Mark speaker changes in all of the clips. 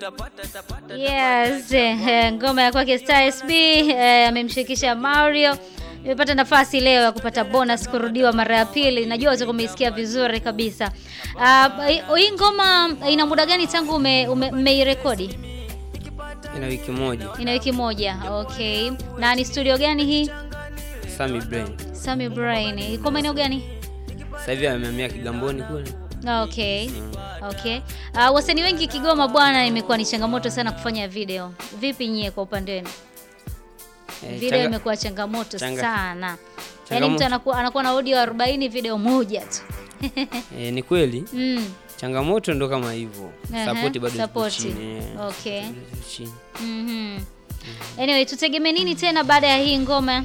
Speaker 1: Yes, eh, ngoma ya kwake Star SB eh, amemshirikisha Mario. Nimepata nafasi leo ya kupata bonus kurudiwa mara ya pili. Najua utakuwa umeisikia vizuri kabisa. Uh, hii ngoma ina muda gani tangu umeirekodi? Ume,
Speaker 2: Ina wiki moja.
Speaker 1: ina wiki moja. Okay. Na ni studio gani hii?
Speaker 2: Sami Brain.
Speaker 1: Sami Brain. Iko maeneo gani?
Speaker 2: Sasa hivi amehamia Kigamboni kule.
Speaker 1: Okay. Okay. Uh, wasanii wengi Kigoma bwana, imekuwa ni changamoto sana kufanya video. Vipi nyie kwa upande wenu?
Speaker 2: Eh,
Speaker 1: Video
Speaker 2: changa-
Speaker 1: imekuwa changamoto
Speaker 2: changa-
Speaker 1: sana. Yaani
Speaker 2: changamoto-
Speaker 1: mtu anakuwa anakuwa na audio 40 video moja tu.
Speaker 2: eh, ni kweli
Speaker 1: Mm.
Speaker 2: changamoto ndo kama hivyo.
Speaker 1: Aha,
Speaker 2: Support bado iko
Speaker 1: support.
Speaker 2: chini. eh.
Speaker 1: Okay.
Speaker 2: Bado iko chini.
Speaker 1: Mhm. Anyway, tutegemee nini tena baada ya hii ngoma?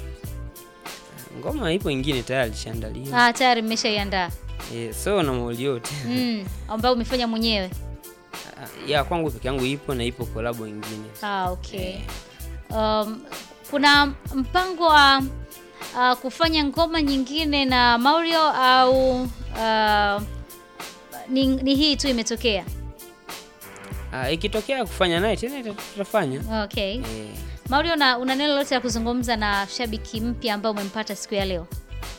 Speaker 2: Ngoma ipo ingine tayari ishaandaliwa.
Speaker 1: Ah, tayari mmeshaiandaa.
Speaker 2: Eh, so na mauli yote.
Speaker 1: Mm, ambayo umefanya mwenyewe.
Speaker 2: ya kwangu peke yangu ipo na ipo kolabo ingine.
Speaker 1: Ah, okay. Um, kuna mpango wa uh, kufanya ngoma nyingine na Mario au uh, ni, ni hii tu imetokea?
Speaker 2: Ah, ikitokea kufanya naye tena ita- tutafanya.
Speaker 1: Okay.
Speaker 2: Eh,
Speaker 1: Mario, na una neno lolote la kuzungumza na shabiki mpya ambaye umempata siku ya leo?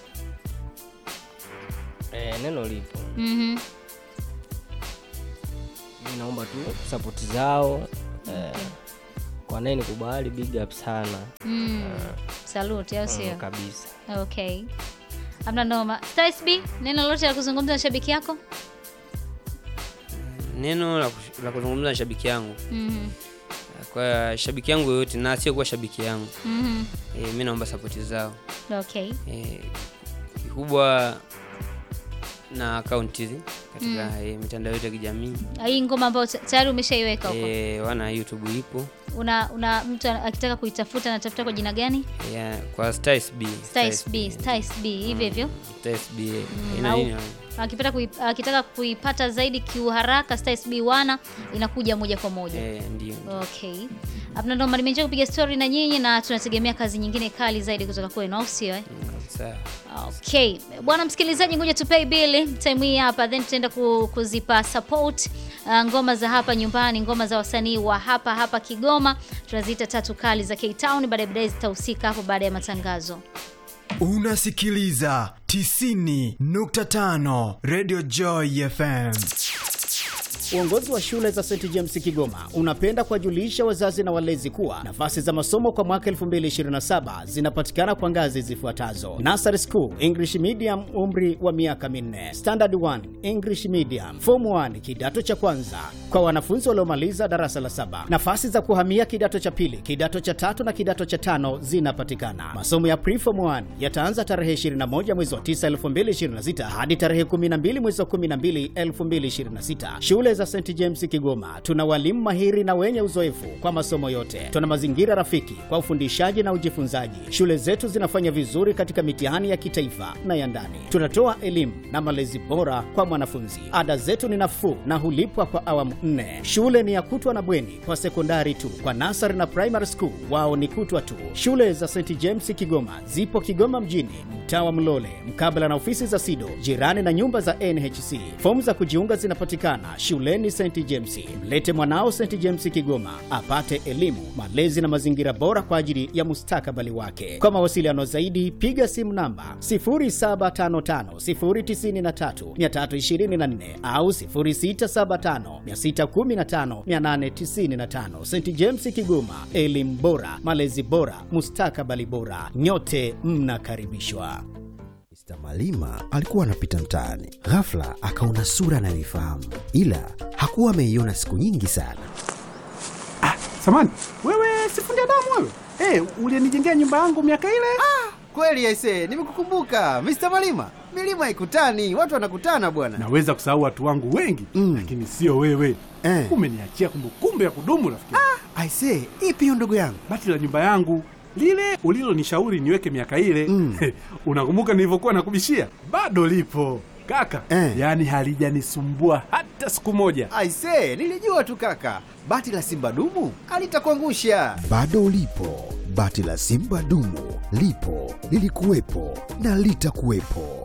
Speaker 3: Eh, neno lipo.
Speaker 1: Mhm.
Speaker 3: Mi naomba tu sapoti zao eh, kwa naye nikubali, big up sana
Speaker 1: Mm. Salute, au
Speaker 3: mm,
Speaker 1: sio?
Speaker 3: kabisa.
Speaker 1: Okay. Hamna noma. Star SB, neno lolote la kuzungumza na shabiki yako?
Speaker 2: neno la kush- la kuzungumza na shabiki yangu
Speaker 1: Mhm.
Speaker 2: kwa shabiki yangu yoyote na sio kuwa shabiki yangu
Speaker 1: Mhm.
Speaker 2: e, mi naomba sapoti zao
Speaker 1: Okay.
Speaker 2: e, kikubwa na akaunti hizi katika e, mitandao yote ya kijamii
Speaker 1: Hii ngoma ambayo ta- tayari umeshaiweka huko.
Speaker 2: e, wana youtube ipo
Speaker 1: Una una mtu akitaka kuitafuta anatafuta kwa jina gani?
Speaker 2: ya, kwa Star SB
Speaker 1: Star SB, Star SB hivyo hivyo.
Speaker 2: Star SB e,
Speaker 1: Mm,
Speaker 2: ina
Speaker 1: au-
Speaker 2: nini
Speaker 1: Akipata kui, akitaka kuipata zaidi kiuharaka Star SB wana inakuja moja kwa moja.
Speaker 2: e, ndio
Speaker 1: Okay. Hapana ndo nimeenjoy kupiga story na nyinyi na tunategemea kazi nyingine kali zaidi kutoka kwenu au sio eh?
Speaker 2: Mm, sawa
Speaker 1: Okay. Bwana msikilizaji, ngoja tupay bill time hii hapa then tutaenda ku, kuzipa support uh, ngoma za hapa nyumbani, ngoma za wasanii wa hapa hapa Kigoma. Tunaziita tatu kali za K-Town, baadaye baadaye zitahusika hapo baada ya matangazo.
Speaker 4: Unasikiliza 90.5 Radio Joy FM.
Speaker 5: Uongozi wa shule za St James Kigoma unapenda kuwajulisha wazazi na walezi kuwa nafasi za masomo kwa mwaka 2027 zinapatikana kwa ngazi zifuatazo: Nursery School English Medium, umri wa miaka minne; Standard 1 English Medium; Form 1 kidato cha kwanza kwa wanafunzi waliomaliza darasa la saba. Nafasi za kuhamia kidato cha pili, kidato cha tatu na kidato cha tano zinapatikana. Masomo ya Preform 1 yataanza tarehe 21 mwezi wa 9 2026 hadi tarehe 12 mwezi wa 12 2026. Shule za St James Kigoma tuna walimu mahiri na wenye uzoefu kwa masomo yote. Tuna mazingira rafiki kwa ufundishaji na ujifunzaji. Shule zetu zinafanya vizuri katika mitihani ya kitaifa na ya ndani. Tunatoa elimu na malezi bora kwa mwanafunzi. Ada zetu ni nafuu na hulipwa kwa awamu nne. Shule ni ya kutwa na bweni kwa sekondari tu. Kwa nasari na primary school wao ni kutwa tu. Shule za St James Kigoma zipo Kigoma mjini, mtaa wa Mlole, mkabala na ofisi za SIDO, jirani na nyumba za NHC. Fomu za kujiunga zinapatikana shuleni St James. Mlete mwanao St James Kigoma apate elimu, malezi na mazingira bora kwa ajili ya mustakabali wake. Kwa mawasiliano zaidi, piga simu namba 0755093324 au 0675615895. St James Kigoma, elimu bora, malezi bora, mustakabali bora. Nyote mnakaribishwa.
Speaker 6: Mr. Malima alikuwa anapita mtaani, ghafla akaona sura anayoifahamu, ila hakuwa ameiona siku nyingi sana.
Speaker 7: Samani, wewe sifundi damu wewe? Eh, ulinijengea nyumba yangu miaka ile?
Speaker 8: Kweli aise, nimekukumbuka Mr. Malima. Milima ikutani, watu wanakutana bwana.
Speaker 7: Naweza kusahau watu wangu wengi
Speaker 6: Mm.
Speaker 7: lakini sio wewe.
Speaker 6: Eh.
Speaker 7: Umeniachia kumbukumbu ya kudumu rafiki. Ah.
Speaker 8: Aise, ipi hiyo ndugu yangu?
Speaker 7: Bati la nyumba yangu lile ulilonishauri niweke miaka ile
Speaker 6: Mm.
Speaker 7: unakumbuka nilivyokuwa nakubishia? Bado lipo kaka,
Speaker 6: Eh.
Speaker 7: yaani halijanisumbua hata siku moja.
Speaker 8: Aise, nilijua tu kaka. Bati la Simba dumu alitakuangusha.
Speaker 6: Bado ulipo, bati la Simba dumu lipo, lilikuwepo na litakuwepo.